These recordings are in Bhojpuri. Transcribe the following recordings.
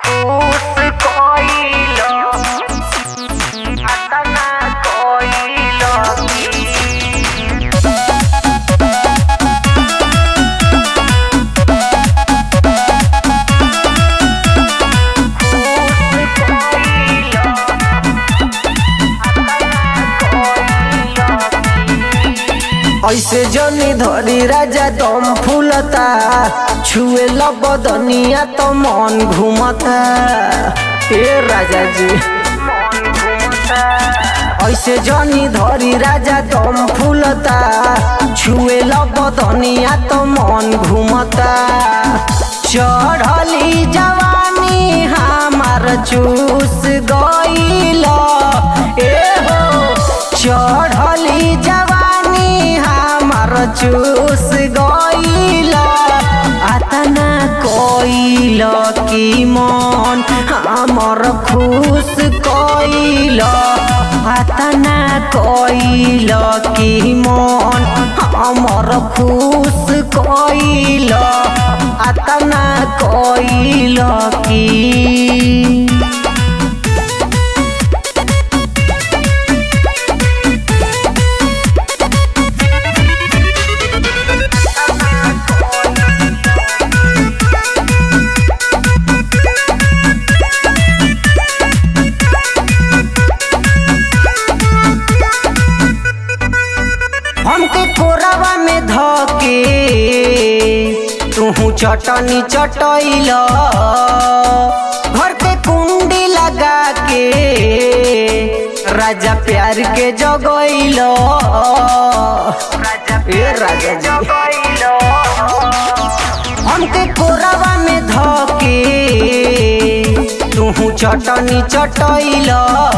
ऐसे जनी धरी राजा दम फूलता छुए बदनिया तो मन घूमता ए राजा जी ऐसे जनी धरी राजा दम फूलता छुए बदनिया तो मन घूमता चढ़ली जवानी हमार चूस गईल ए हो चढ़ली जवानी हमार चूस गईल अतना कईल की मन हमर खुश कईल अतना कईल की मन हमर खुश कईल अतना कईल की हमके कोरावा में धके तू चटनी चटैल घर के कुंडी लगा के राजा प्यार के जगैल ए राजा जी हमके कोरावा में धके तू चटनी चटैल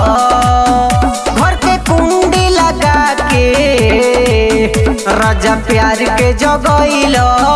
घर के कुंडी लगा के राजा प्यार के जगैल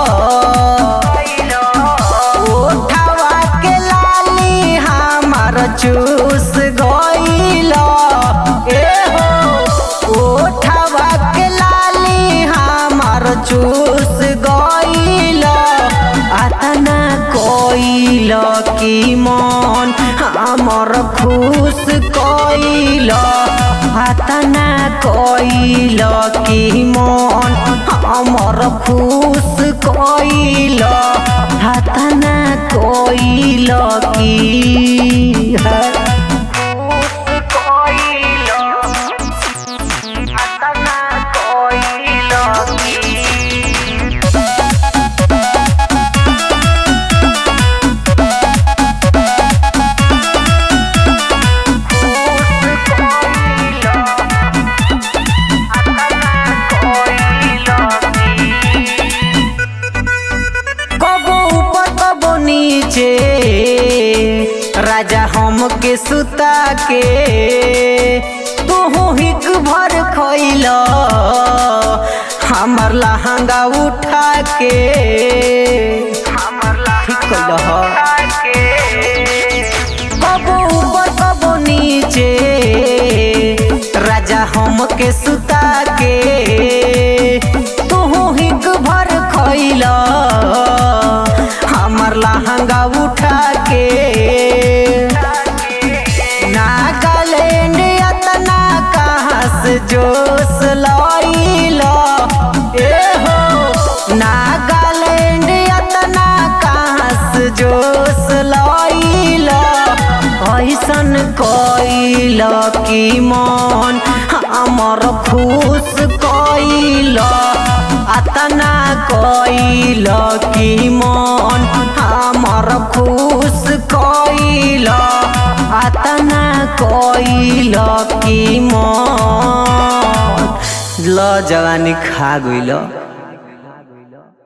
उठावा के लाली हमार चूस गईल ए हो उठावा के लाली हमार चूस गईल अतना कईल की मन हमर खुश कईल अतना कईल की मन हमर खुश कईल अतना कईल की कबो ऊपर कबो नीचे राजा हम के सुता के तू हिक भर खैल हमर लहंगा उठा के ठीक कबो ऊपर कबो नीचे राजा हम के सुता के तू हिक भर खैल हमर लहंगा उठा के नागालैंड अतना कहाँ से जोश लैल ए हो नागालैंड अतना कहाँ से जोश लैल ऐसन कैल की मन हमर खुश कैल अतना कैल की मन हमर खुश कैल अतना कैल की मन ल जवानी खा गइल